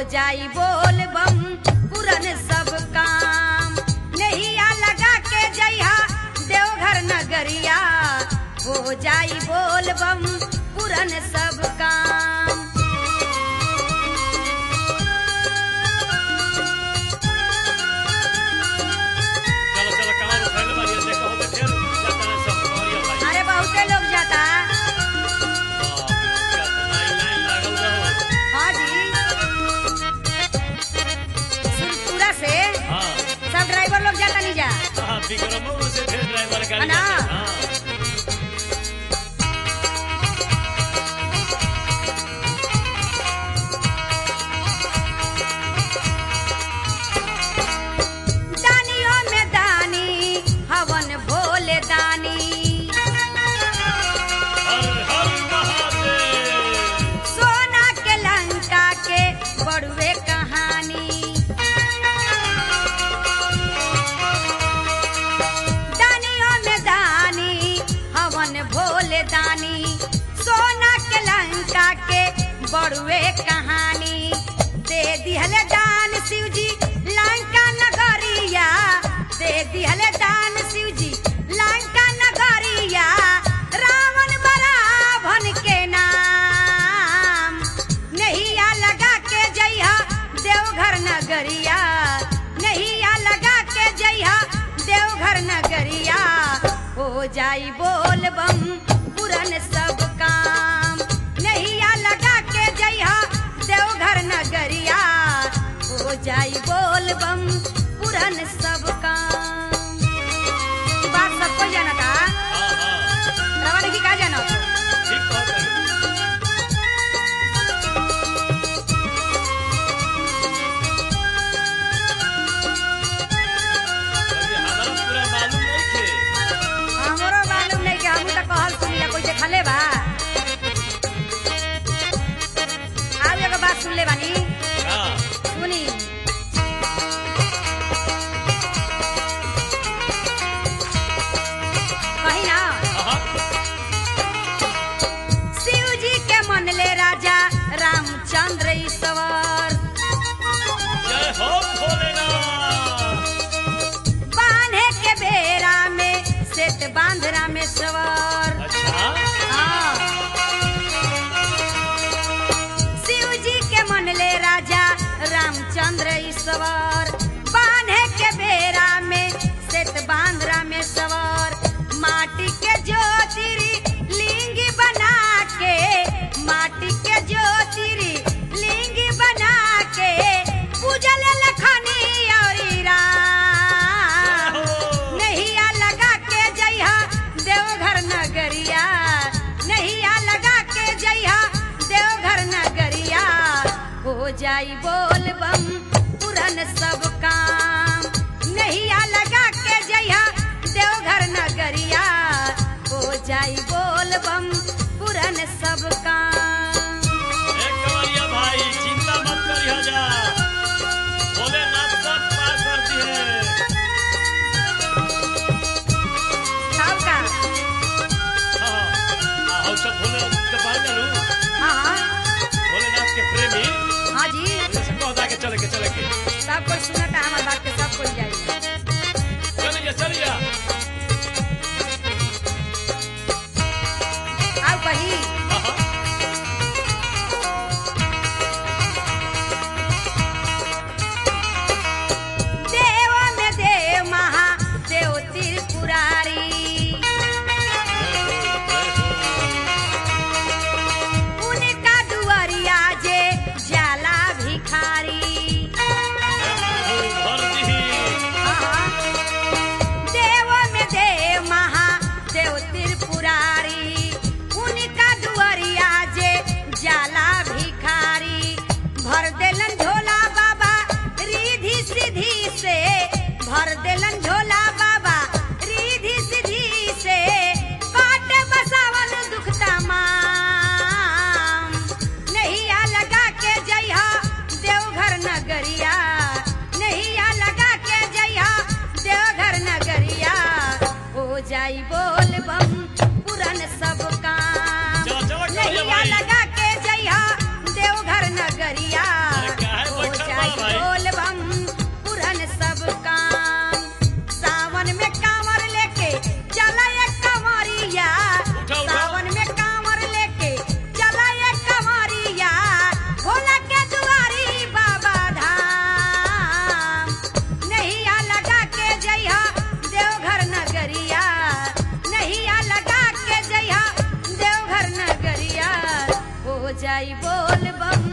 जाई बोल बम पुरन सब काम नैया लगा के जइहा देवघर नगरिया हो जाई बोल बम पुरन सब काम चलो चलो कहाँ उठैले बानी देखो तो फिर जाता है सब कवरिया भाई अरे बहुते लोग जाता बाप रे, क्या तो लाइन लाइन लागल रहो हाँ जी सुरपुरा से हाँ सब ड्राइवर लोग जाता नहीं जा हाँ विक्रमो से फिर ड्राइवर गाड़ी अना। जाता है, हाँ दानियों में दानी हवन भोले दानी हर हर महादेव सोना के लंका के बड़ुए कहानी दानियों में दानी हवन भोले दानी सोना के लंका के बड़ुए कहानी दे दिहले दान शिव जी लंका नगरिया दे दिहले दान शिव जी लंका नगरिया रावण बराभन के नाम नैया लगा के जइहा देवघर नगरिया नैया लगा के जइहा देवघर नगरिया हो जाई बोल बम पुरन सब काम नैया लगा के जइहा देवघर नगरिया हो जाई बोल बम पुरन सब काम ई बात सबको जाना था हाँ हाँ रवाना की का जाना ठीक बात है अभी हमारा पूरा मालूम नहीं थे हमरो मालूम नहीं कि हमू तो कहल सुनिला कोई देखले बा आउ एगो बात सुन ले बानी हाँ सुनी कही ना हाँ शिव जी के मन ले राजा रामचंद्र ईश्वर जय हो भोलेनाथ बांधे के बेरा में सेत बांध रामेश्वर अच्छा हाँ। शिव जी के मन ले राजा रामचंद्र ईश्वर बांधे के बेरा में सेत बांध रामेश्वर माटी के ज्योतिरी लिंग बना के माटी के ज्योतिरी लिंग बना के पूजल लखनी और राम नैया लगा के जइहा देवघर नगरिया नैया लगा के जइहा देवघर नगरिया हो जाई बोल बम पुरन सब काम नैया लगा के जइहा देवघर नगरिया हो जाई बोल बम पुरन सब काम एक कवरिया भाई चिंता मत करिए जा भोलेनाथ सब पार कर दिए सब का हाँ हाँ और सब भोले के पार करूँ हाँ हाँ भोलेनाथ के प्रेमी हाँ जी जैसे कहता के चले के जाई बोल बम